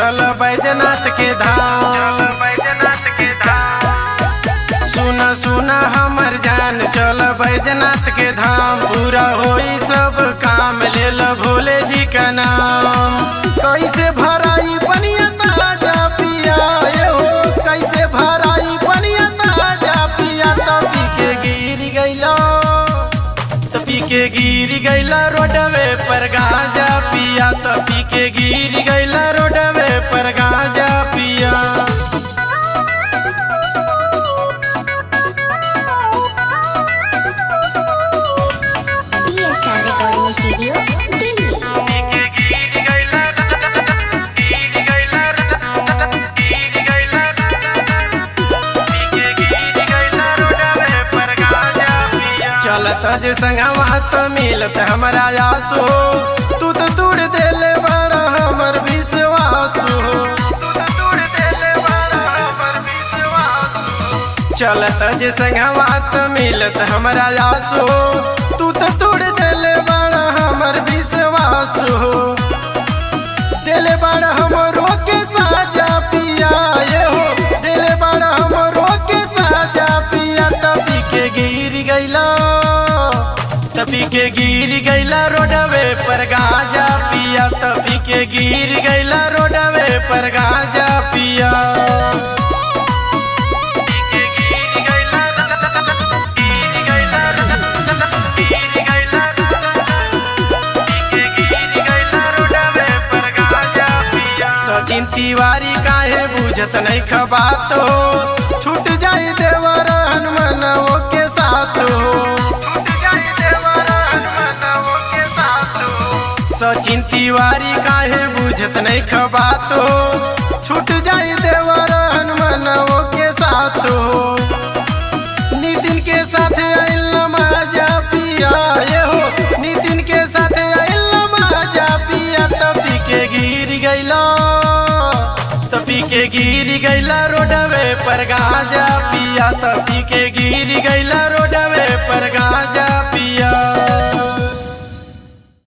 चल बैजनाथ के धाम बैजनाथ के धाम सुन सुन हमर जान चल बैजनाथ के धाम पूरा होई सब काम ले ल भोले जी का नाम कैसे भराई पनिया ताजा पिया ये हो कैसे भराई पनिया ताजा पिया तपी के गिर गइला तपी के गिर गइला रोडवे पर गाजा पिया तपी के गिर गइला रोडवे पर गाजा पिया D star recording studio Delhi चलत जे संगवा तो मिलत हमरा आसो तू तो तोड़ देले बड़ा हमर विश्वास हो चलत जे संगवा तो मिलत हमरा आसो तू तो तोड़ देले बड़ा हमर विश्वास हो दिले बड़ा हमरो के साजा पिया ये हो दिले बड़ा हमरो के साजा पिया तभी के गिर गइला तभी के गिर गइला रोडवे पर गाजा पिया तभी के गिर गइला रोडवे पर गाजा पिया सचिन तिवारी काहे बुझत नहीं खबात हो छूट जाई देवर हनुमानवो के साथ हो सचिन तिवारी काहे बुझत नहीं खबात हो छूट जाई देवर हनुमानवो के साथ हो नितिन के साथ आइल मजा पिया ये हो नितिन के साथ आइल मजा पिया तपी के गिर गइला तपी के गिर गइला रोडवे पर गाजा पिया तपी के गिर गइला रोडवे पर गाजा पिया